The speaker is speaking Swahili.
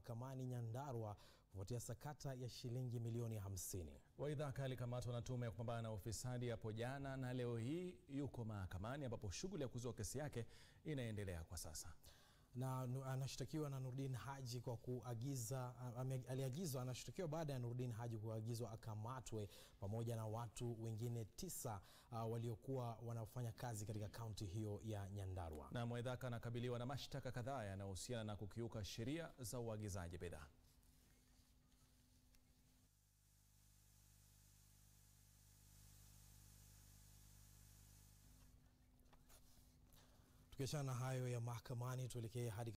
mahakamani Nyandarua kufuatia sakata ya shilingi milioni 50. Waidhaka alikamatwa na tume ya kupambana na ufisadi hapo jana na leo hii yuko mahakamani ambapo shughuli ya kuzua kesi yake inaendelea kwa sasa na anashtakiwa na Nurdin Haji kwa kuagiza, aliagizwa, anashtakiwa baada ya Nurdin Haji kuagizwa akamatwe pamoja na watu wengine tisa uh, waliokuwa wanafanya kazi katika kaunti hiyo ya Nyandarua. Na Mwaidhaka anakabiliwa na mashtaka kadhaa yanayohusiana na kukiuka sheria za uagizaji bidhaa. Tukiachana na hayo ya mahakamani, tuelekee hadi